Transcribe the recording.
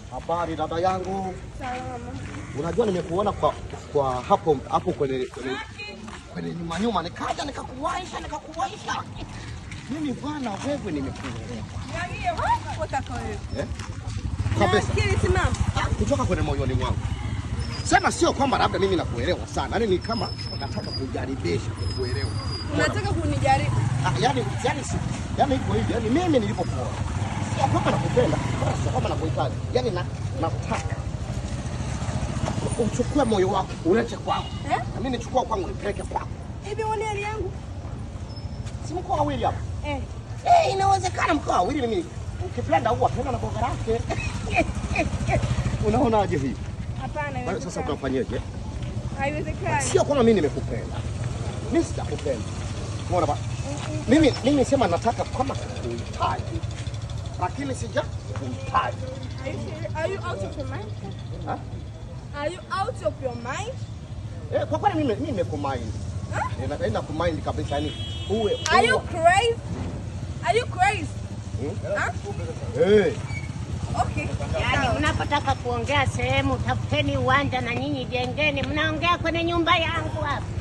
Habari dada yangu, Salama. unajua nimekuona kwa, kwa hapo hapo kwenye kwenye kwenye nyuma nyuma, nikaja nikakuwaisha nikakuwaisha. Mimi bwana, wewe nimekuelewa Niambie wapi utaka wewe? eh? kabisa Akili simama. kutoka kwenye moyoni mwangu. Sema sio kwamba labda mimi nakuelewa sana, yaani ni kama nataka kujaribisha kukuelewa. Unataka kunijaribu. Ah, yani yani si yani iko hivi, yani mimi nilipokuona sio kwamba nakupenda, wala sio kwamba nakuhitaji, yani na, nataka uchukue moyo wako ulete kwangu, Eh? na mimi nichukua kwangu nipeleke kwako. Hivi uone hali yangu? Si mko wawili hapa? Eh. Eh, inawezekana mko wawili, mimi ukipenda huwa tena na boga lake. Unaonaje hii? Hapana. Basi Sasa haiwezekani. tunafanyaje? Haiwezekani. Sio kwamba mimi nimekupenda, mimi sijakupenda. Unaona ba? Mimi mimi sema nataka kama kukuhitaji, lakini sija kuhitaji. Are you serious? Are you out of your mind? Ha? Are you out of your mind? Eh, kwa kweli mimi mimi nimekumind. Eh, naenda kumind kabisa yani uwe. Are you uwe- crazy? Are you crazy? Huh? Eh, Okay. Yaani mnapotaka kuongea sehemu, tafuteni uwanja na nyinyi jengeni, mnaongea kwenye nyumba yangu hapa.